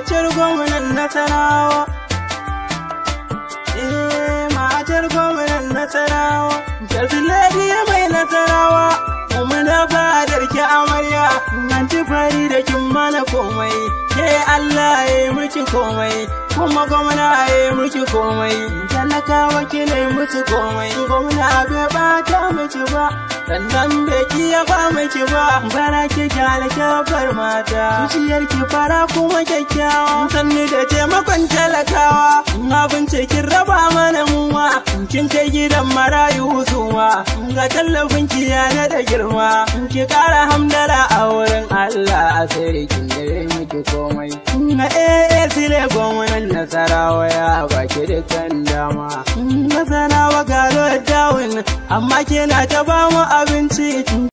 matar gwamnan nasarawa eh matar gwamnan nasarawa Jaziladi mai nasarawa muna fadar ki amarya nan ci fari da kin mana komai ke Allah ya yi miki komai kuma gwamna ya yi miki komai talakawa ki ne musu komai gwamna bai bata miki ba sannan bai kiya ba miki ba bara ki kyale kyafar mata zuciyar ki fara kuma kyakkyawa sannu da taimakon talakawa in abinci kin raba mana muwa kin kai gidan marayu suma ga tallafin ki yana da girma ki kara hamdala a wurin Allah a sai kin dare miki komai na eh sile gwamnan nasarawa ya baki dukkan dama nasarawa ga dawin amma kina ta ba mu abinci